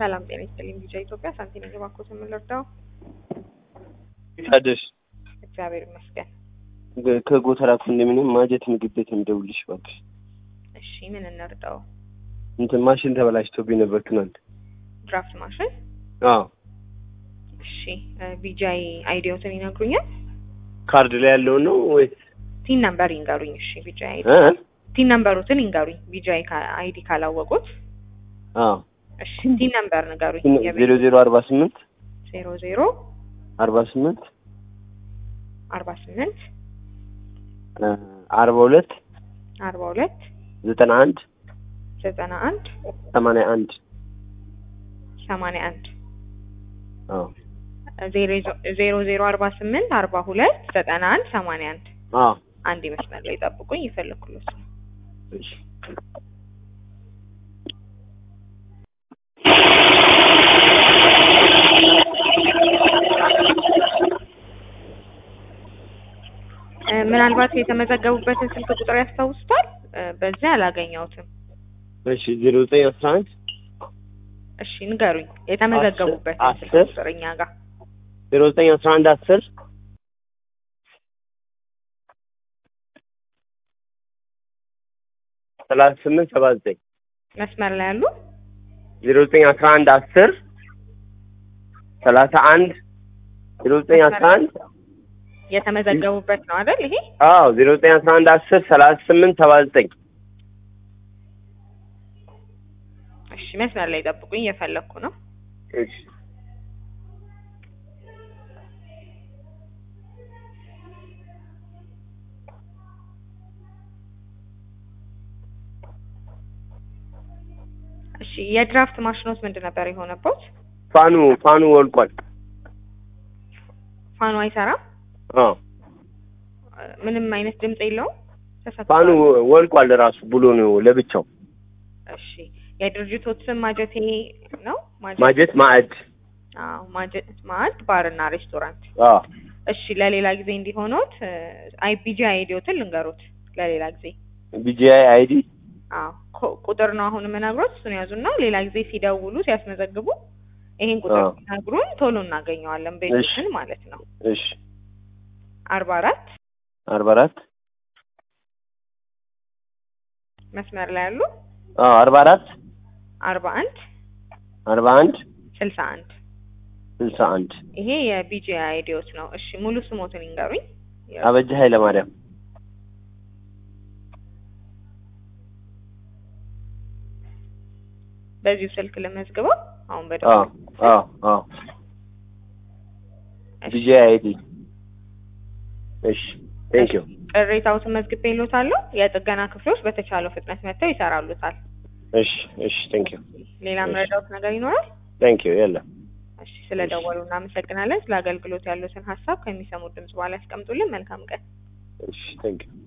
ሰላም ጤና ይስጥልኝ። ቢጫ ኢትዮጵያ ሳንቲም የባኮት የምንረዳው ታደሽ እግዚአብሔር ይመስገን። ከጎተራ ኮንዶሚኒየም ማጀት ምግብ ቤት የሚደውልሽ እባክሽ። እሺ ምን እንርዳው? እንትን ማሽን ተበላሽቶብኝ ነበር ትናንት። ድራፍት ማሽን። አዎ እሺ ቢጃይ አይዲዮትን ይነግሩኛል? ካርድ ላይ ያለውን ነው ወይስ ቲን ነምበር ይንገሩኝ። እሺ ቢጃይ አይዲ እ? ቲን ነምበሩትን ይንገሩኝ። ቢጃይ አይዲ ካላወቁት አዎ እሺ ቲን ነምበር ንገሩኝ። ዜሮ ዜሮ አርባ ስምንት ዜሮ ዜሮ አርባ ስምንት አርባ ስምንት አርባ ሁለት አርባ ሁለት ዘጠና አንድ ዘጠና አንድ ሰማንያ አንድ ሰማንያ አንድ አዎ ዜሮ ዜሮ አርባ ስምንት አርባ ሁለት ዘጠና አንድ ሰማንያ አንድ አዎ አንድ መስመር ላይ ጠብቁኝ፣ ይፈልኩሎት ነው። እሺ እ ምናልባት የተመዘገቡበትን ስልክ ቁጥር ያስታውሱታል? እ በዚያ አላገኘሁትም። እሺ ዜሮ ዘጠኝ አስራ አንድ እሺ ንገሩኝ፣ የተመዘገቡበትን አስር ስልክ ቁጥር እኛ ጋር ዜሮ ዘጠኝ አስራ አንድ አስር ሰላሳ ስምንት ሰባ ዘጠኝ መስመር ላይ ያሉ ዜሮ ዘጠኝ አስራ አንድ አስር ሰላሳ አንድ ዜሮ ዘጠኝ አስራ አንድ የተመዘገቡበት ነው አይደል? ይሄ አዎ ዜሮ ዘጠኝ አስራ አንድ አስር ሰላሳ ስምንት ሰባ ዘጠኝ እሺ መስመር ላይ ጠብቁኝ፣ እየፈለኩ ነው። እሺ እሺ የድራፍት ማሽኖት ምንድን ነበር የሆነበት? ፋኑ ፋኑ ወልቋል። ፋኑ አይሰራም? አዎ እ ምንም አይነት ድምጽ የለውም? ተሰክቷል? ፋኑ ወልቋል ራሱ ብሎ ነው ለብቻው። እሺ የድርጅቶት ስም ማጀቴ ነው? ማጀት ማዕድ አዎ ማጀት ማዕድ ባርና ሬስቶራንት። አዎ እሺ ለሌላ ጊዜ እንዲሆኖት አይ ቢጂ አይዲዮትን ልንገሩት ለሌላ ጊዜ። ቢጂአይ አይዲ አዎ ኮ- ቁጥር ነው አሁን የምነግሮት፣ እሱን ያዙና ሌላ ጊዜ ሲደውሉ ሲያስመዘግቡ ይሄን ቁጥር አዎ። ሲነግሩን ቶሎ እናገኘዋለን ቤቶችን ማለት ነው። እሺ አርባ አራት አርባ አራት መስመር ላይ ያሉ አዎ አርባ አራት አርባ አንድ አርባ አንድ ስልሳ አንድ ስልሳ አንድ ይሄ የቢጂ አይዲዮት ነው። እሺ ሙሉ ስሞትን ይንገሩኝ። አበጀ ኃይለ ማርያም በዚሁ ስልክ ልመዝግበው አሁን በደንብ አዎ አዎ አዎ ቢጂአይ አይዲ እሺ ቴንክ ዩ ቅሬታዎትን መዝግቤ ይሎታለሁ። የጥገና ክፍሎች በተቻለው ፍጥነት መጥተው ይሰራሉታል። እሺ እሺ ቴንክ ዩ ሌላ መረዳውት ነገር ይኖራል? ቴንክ ዩ የለም እሺ ስለደወሉ እናመሰግናለን። ስለ አገልግሎት ያሉትን ሀሳብ ከሚሰሙት ድምጽ በኋላ ያስቀምጡልን። መልካም ቀን። እሺ ቴንክ ዩ